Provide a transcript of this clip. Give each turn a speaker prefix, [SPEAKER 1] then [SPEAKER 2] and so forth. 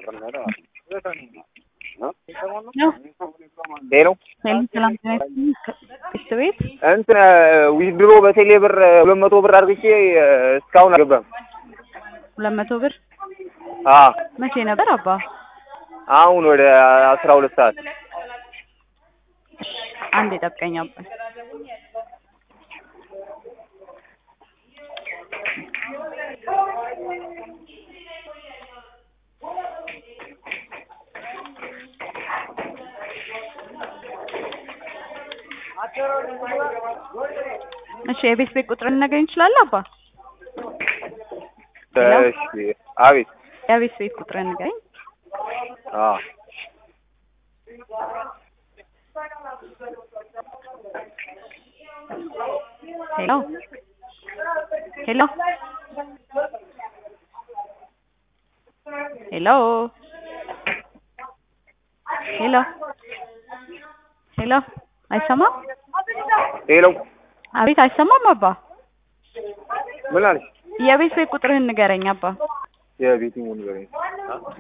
[SPEAKER 1] ሄሎ
[SPEAKER 2] ሰላም ስ ቤት
[SPEAKER 1] እንትን ዊዝድሮ በቴሌ ብር ሁለት መቶ ብር አድርግቼ እስካሁን አልገባም።
[SPEAKER 2] ሁለት መቶ ብር
[SPEAKER 1] አ
[SPEAKER 2] መቼ ነበር አባ?
[SPEAKER 1] አሁን ወደ አስራ ሁለት ሰዓት
[SPEAKER 2] አንድ የጠብቀኝ አባ። እሺ የቤት ቤት ቁጥር ልነግረኝ እንችላለን አባ?
[SPEAKER 1] እሺ አቤት
[SPEAKER 2] የቤት ቤት ቁጥር ንገረኝ።
[SPEAKER 1] አ
[SPEAKER 2] ሄሎ ሄሎ ሄሎ ሄሎ ሄሎ አይሰማም?
[SPEAKER 1] ሄሎ
[SPEAKER 2] አቤት አይሰማም አባ?
[SPEAKER 1] ምን አለሽ?
[SPEAKER 2] የቤት ቤት ቁጥርህን ንገረኝ አባ።
[SPEAKER 1] የቤት ሙሉ